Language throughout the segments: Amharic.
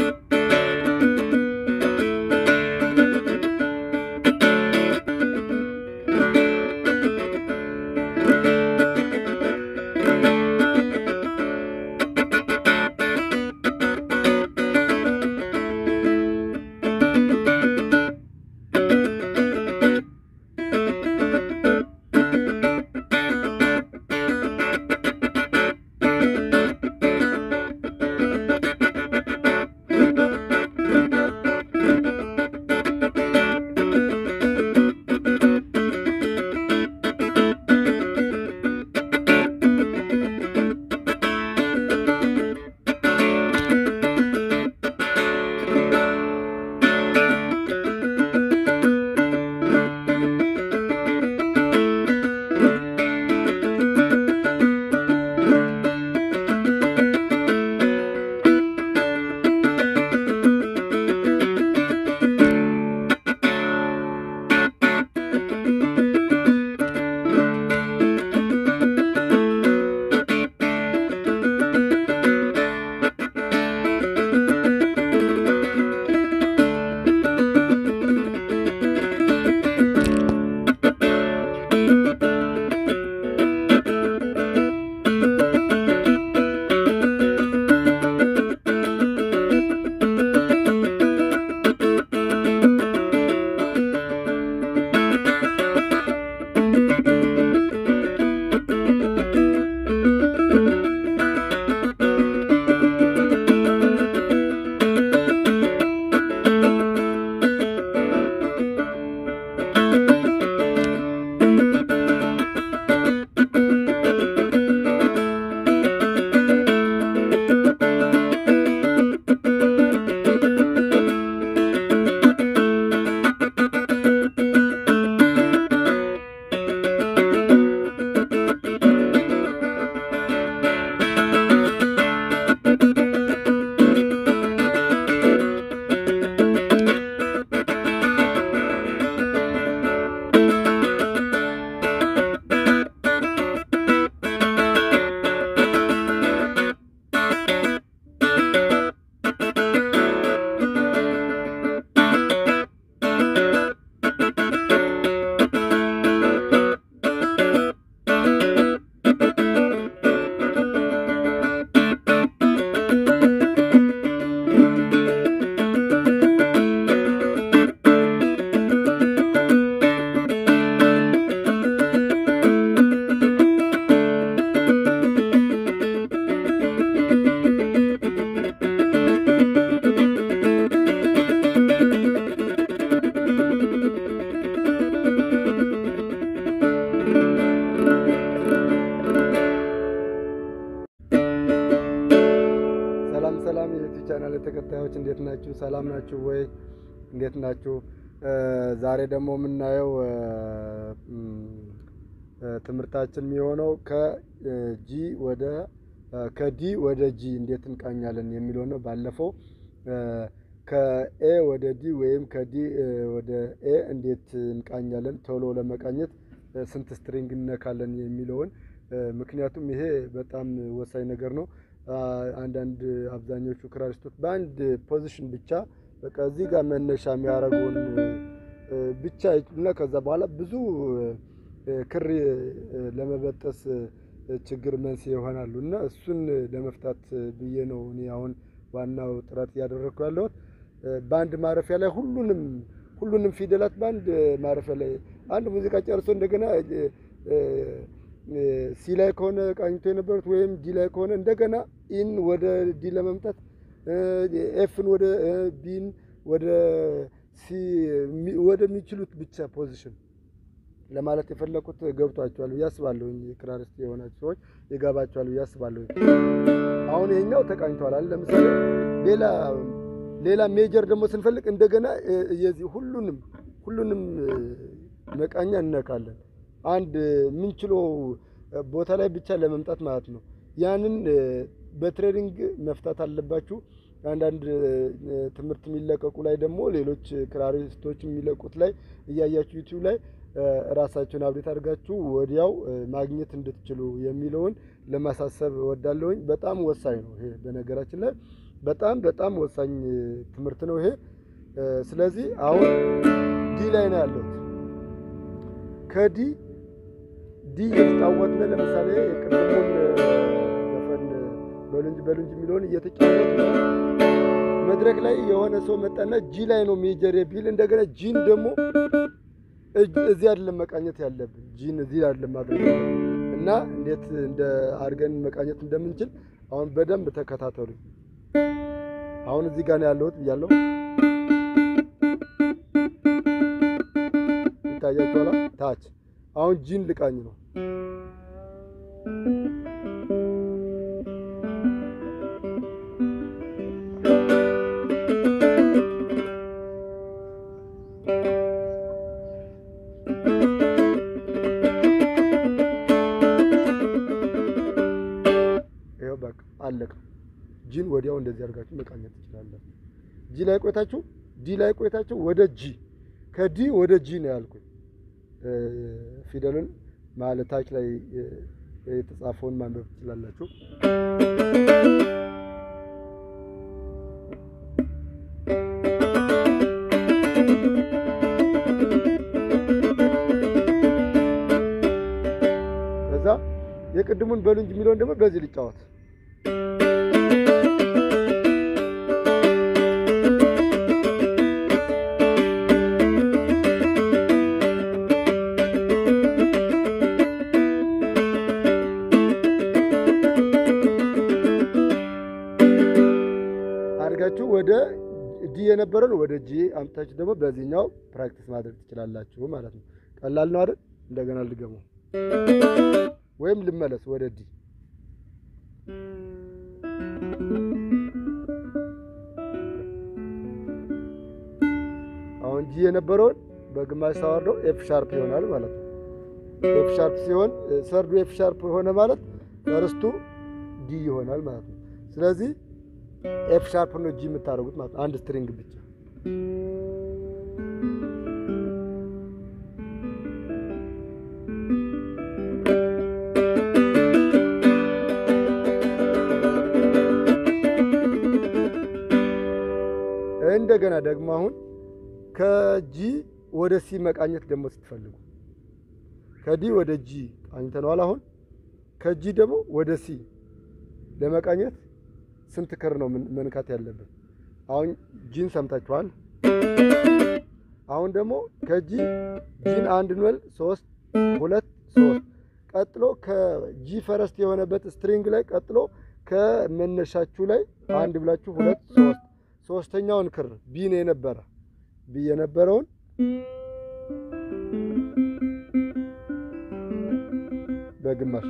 ቻናል ተከታዮች እንዴት ናችሁ? ሰላም ናችሁ ወይ? እንዴት ናችሁ? ዛሬ ደግሞ የምናየው ትምህርታችን የሚሆነው ከጂ ወደ ከዲ ወደ ጂ እንዴት እንቃኛለን የሚለው ነው። ባለፈው ከኤ ወደ ዲ ወይም ከዲ ወደ ኤ እንዴት እንቃኛለን ቶሎ ለመቃኘት ስንት ስትሪንግ እነካለን የሚለውን ምክንያቱም ይሄ በጣም ወሳኝ ነገር ነው። አንዳንድ አብዛኞቹ ክራሪስቶች በአንድ ፖዚሽን ብቻ በቃ እዚህ ጋር መነሻ የሚያደርገውን ብቻ እና ከዛ በኋላ ብዙ ክር ለመበጠስ ችግር መንስኤ ይሆናሉ እና እሱን ለመፍታት ብዬ ነው እኔ አሁን ዋናው ጥረት እያደረግኩ ያለሁት በአንድ ማረፊያ ላይ ሁሉንም ሁሉንም ፊደላት በአንድ ማረፊያ ላይ አንድ ሙዚቃ ጨርሶ እንደገና ሲ ላይ ከሆነ ቃኝቶ የነበሩት ወይም ዲ ላይ ከሆነ እንደገና ኢን ወደ ዲ ለመምጣት ኤፍን ወደ ቢን ወደ ሲ ወደሚችሉት ብቻ ፖዚሽን ለማለት የፈለኩት ገብቷቸዋል ብዬ አስባለሁ። ክራሪስት የሆናችሁ ሰዎች ይገባቸዋል ብዬ አስባለሁ። አሁን ይሄኛው ተቃኝተዋል አለ። ለምሳሌ ሌላ ሌላ ሜጀር ደግሞ ስንፈልግ እንደገና የዚህ ሁሉንም ሁሉንም መቃኛ እነካለን አንድ የምንችለው ቦታ ላይ ብቻ ለመምጣት ማለት ነው። ያንን በትሬኒንግ መፍታት አለባችሁ። አንዳንድ ትምህርት የሚለቀቁ ላይ ደግሞ ሌሎች ክራሪስቶች የሚለቁት ላይ እያያችሁ ዩቲዩብ ላይ ራሳችሁን አብዴት አድርጋችሁ ወዲያው ማግኘት እንድትችሉ የሚለውን ለማሳሰብ እወዳለሁኝ። በጣም ወሳኝ ነው ይሄ በነገራችን ላይ በጣም በጣም ወሳኝ ትምህርት ነው ይሄ። ስለዚህ አሁን ዲ ላይ ነው ያለሁት። ከዲ ዲ የተጫወትን ለምሳሌ የቅድሙን ዘፈን በሉንጅ በሉንጅ የሚለውን እየተጫወት ነው። መድረክ ላይ የሆነ ሰው መጣና ጂ ላይ ነው ሜጀር ቢል እንደገና ጂን ደግሞ እዚህ አይደለም መቃኘት ያለብን፣ ጂን እዚህ አይደለም ማድረግ እና እንዴት እንደ አድርገን መቃኘት እንደምንችል አሁን በደንብ ተከታተሉኝ። አሁን እዚህ ጋር ነው ያለሁት ብያለሁ። ይታያችኋል። ታች አሁን ጂን ልቃኝ ነው። ይኸው በቃ አለቀ። ጂን ወዲያው እንደዚህ አድርጋችሁ መቃኘት ትችላላችሁ። ጂ ላይ ቆይታችሁ ዲ ላይ ቆይታችሁ ወደ ጂ ከዲ ወደ ጂ ነው ያልኩኝ። ፊደሉን ማለታች ላይ የተጻፈውን ማንበብ ትችላላችሁ። ከዛ የቅድሙን በሉ እንጂ የሚለውን ደግሞ በዚህ ልጫወት አድርጋችሁ ወደ ዲ የነበረን ወደ ጂ አምጥታችሁ ደግሞ በዚህኛው ፕራክቲስ ማድረግ ትችላላችሁ ማለት ነው። ቀላል ነው አይደል? እንደገና ልገመው ወይም ልመለስ ወደ ዲ። አሁን ጂ የነበረውን በግማሽ ሳወርደው ኤፍ ሻርፕ ይሆናል ማለት ነው። ኤፍ ሻርፕ ሲሆን ሰርዱ ኤፍ ሻርፕ ሆነ ማለት ፈርስቱ ዲ ይሆናል ማለት ነው። ስለዚህ ኤፍ ሻርፕ ነው ጂ የምታደርጉት ማለት ነው። አንድ ስትሪንግ ብቻ እንደገና ደግሞ አሁን ከጂ ወደ ሲ መቃኘት ደግሞ ስትፈልጉ ከዲ ወደ ጂ ቃኝተነዋል። አሁን ከጂ ደግሞ ወደ ሲ ለመቃኘት ስንት ክር ነው መንካት ያለብን? አሁን ጂን ሰምታችኋል። አሁን ደግሞ ከጂ ጂን አንድ እንበል ሶስት ሁለት ሶስት ቀጥሎ ከጂ ፈረስት የሆነበት ስትሪንግ ላይ ቀጥሎ ከመነሻችሁ ላይ አንድ ብላችሁ ሁለት ሶስት ሶስተኛውን ክር ቢን የነበረ ቢ የነበረውን በግማሽ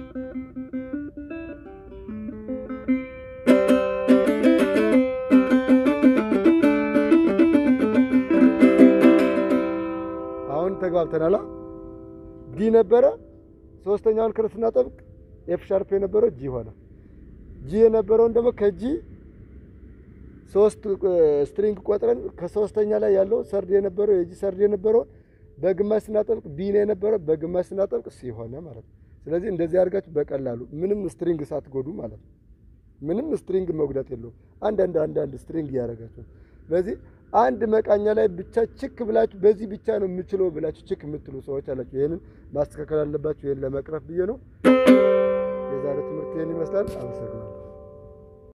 አሁን ተግባብተናል። ዲ ነበረ ሶስተኛውን ክር ስናጠብቅ ኤፍ ሻርፕ የነበረው ጂ ሆነ። ጂ የነበረውን ደግሞ ከጂ ሶስት ስትሪንግ ቆጥረን ከሶስተኛ ላይ ያለው ሰርድ የነበረው የጂ ሰርድ የነበረውን በግማሽ ስናጠብቅ ቢ ነው የነበረው በግማሽ ስናጠብቅ ሲ ሆነ ማለት ነው። ስለዚህ እንደዚህ አድርጋችሁ በቀላሉ ምንም ስትሪንግ ሳትጎዱ ማለት ነው። ምንም ስትሪንግ መጉዳት የለውም። አንዳንድ አንዳንድ ስትሪንግ እያደረጋችሁ ስለዚህ አንድ መቃኛ ላይ ብቻ ችክ ብላችሁ በዚህ ብቻ ነው የምችለው ብላችሁ ችክ የምትሉ ሰዎች አላችሁ። ይህንን ማስተካከል አለባችሁ። ይህን ለመቅረፍ ብዬ ነው። የዛሬ ትምህርት ይህን ይመስላል። አመሰግናለሁ።